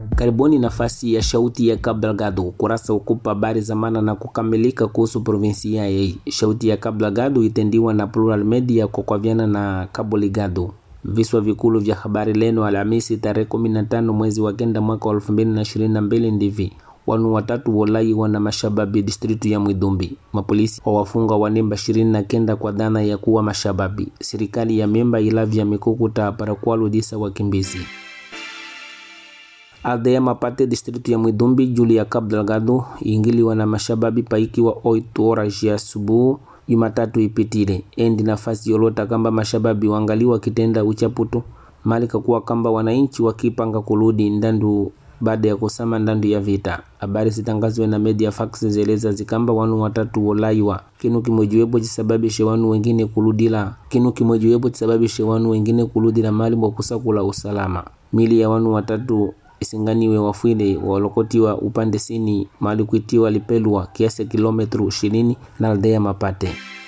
Karibuni nafasi ya shauti ya Cabo Delgado, ukurasa ukupa habari za maana na kukamilika kuhusu provinsia hii. Shauti ya Cabo Delgado itendiwa na Plural Media kwa kwavyana na Cabo Ligado. Viswa vikulu vya habari leno Alhamisi tarehe 15 mwezi wa kenda mwaka wa 2022 ndivi wanu watatu wolaiwa na mashababi distritu ya Mwidumbi. Mapolisi wawafunga wanemba ishirini na kenda kwa dhana ya kuwa mashababi. Serikali ya memba ilavya mikukuta para kuwaludisa wakimbizi. Aldeia Mapate distritu ya Mwidumbi juli ya Cabo Delgado iingiliwa na mashababi paikiwa 8 horas ya asubuhi Jumatatu ipitile endi nafasi yolota kamba mashababi wangaliwa kitenda uchaputu malika kuwa kamba wananchi wakipanga kuludi ndandu baada ya kusama ndandu ya vita. Habari zitangazwe na media fax zeleza zikamba wanu watatu wolaiwa kinu kimojiwepo chisababishe wanu wengine kuludila kinu kimojiwepo chisababishe wanu wengine kuludila mali mwa kusakula usalama. Mili ya wanu watatu isinganiwe wafwile walokotiwa upande sini mali kuitiwa lipelwa kiasi kilometru ishirini na aldea Mapate.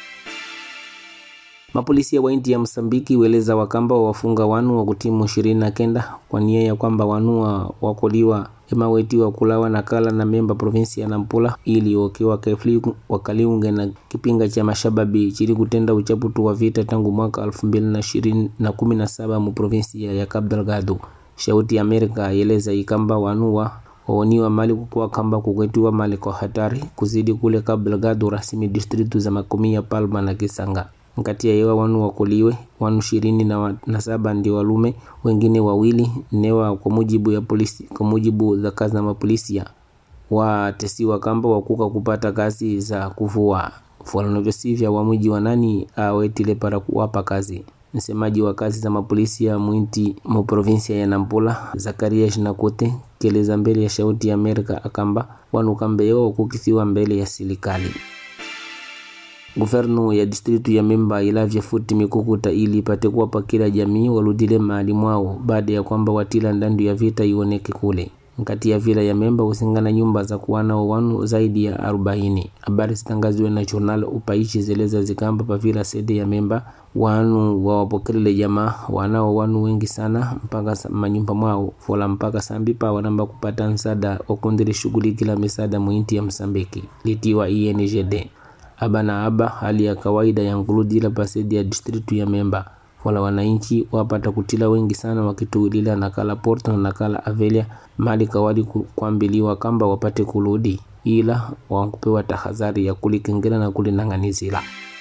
Mapolisi wa inti ya Msambiki weleza wakamba wafunga wanu wa kutimu ishirini na kenda kwa nia ya kwamba wanu wa wakoliwa emawetiwa kulawa na kala na memba provinsi ya Nampula ili wakiwa kefli wakaliunge na kipinga cha mashababi chili kutenda uchaputu wa vita tangu mwaka elfu mbili na ishirini na kumi na saba mu provinsi ya Cabo Delgado. Shauti ya Amerika yeleza ikamba wanua waoniwa mali kukuwa kamba kukwetiwa mali kwa hatari kuzidi kule Cabo Delgado rasimi distritu za Makomia, Palma na Kisanga. Nkati ya yewa wanu wakuliwe wanu ishirini na, wa, na saba ndio walume wengine wawili newa kwa mujibu ya polisi kwa mujibu za kazi na mapolisia watesiwa kamba wakuka kupata kazi za kuvua fuanavyosivya wa mji wa nani awetile para kuwapa kazi msemaji wa kazi za mapolisi ya mwinti mu provinsia ya Nampula Zakaria Shinakote keleza mbele ya shauti ya Amerika akamba wanu kambeyo kukisiwa mbele ya serikali. Guvernu ya distritu ya Memba ilavya futi mikukuta ili ipate kuwapa kila jamii waludile mahali mwao baada ya kwamba watila ndandu ya vita ioneke kule nkati ya vila ya Memba usingana nyumba za kuwana wanu zaidi ya arobaini. Habari zitangaziwe na journal upaishi zeleza zikamba pa vila sede ya Memba wanu wawapokelele jamaa wanao wanu wengi sana mpaka manyumba mwao fola mpaka sambipa wanamba kupata nsada wakundile shughuli kila misada muinti ya Msambiki litiwa INGD aba na aba hali ya kawaida ya nguludila pasedi ya distritu ya Memba wala wananchi wapata kutila wengi sana wakituulila nakala Porto na nakala Avelia mali kawali kuambiliwa kamba wapate kuludi ila wakupewa tahadhari ya kulikengela na kulinang'anizila.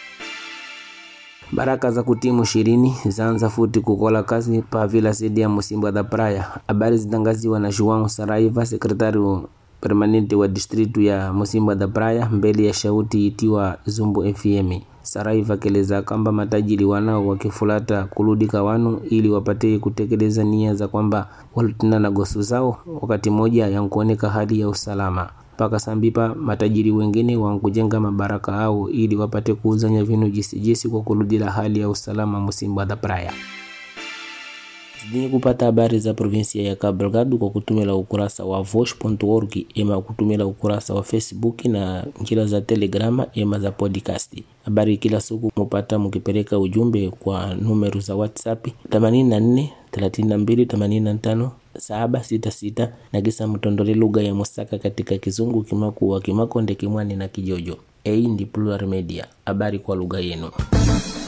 Baraka za kutimu ishirini zaanza futi kukola kazi pa vila sedi ya Musimba da Praia. Habari zitangaziwa na João Saraiva, sekretari permanente wa distritu ya Musimba da Praia mbele ya shauti itiwa Zumbu FM. Saraiva keleza kamba matajiri wanao wakifulata kuludika wanu ili wapate kutekeleza nia za kwamba walitina na gosu zao wakati moja yankuoneka hali ya usalama mpaka sambipa matajiri wengine wankujenga mabaraka au ili wapate kuuzanya vinu jisijisi kwa kuludila hali ya usalama Musimba da Praia. Zidini kupata habari za provinsia ya Cabo Delgado kwa kutumila ukurasa wa vosh.org ema kutumila ukurasa wa Facebook na njira za Telegrama ema za podcast. Habari kila siku mupata mukipeleka ujumbe kwa numeru za WhatsApp 84 32 85 766 na kisa mtondole lugha ya Musaka katika Kizungu, Kimakuwa, Kimakonde, Kimwani na Kijojo. Hii ndi Plural Media, habari kwa lugha yenu.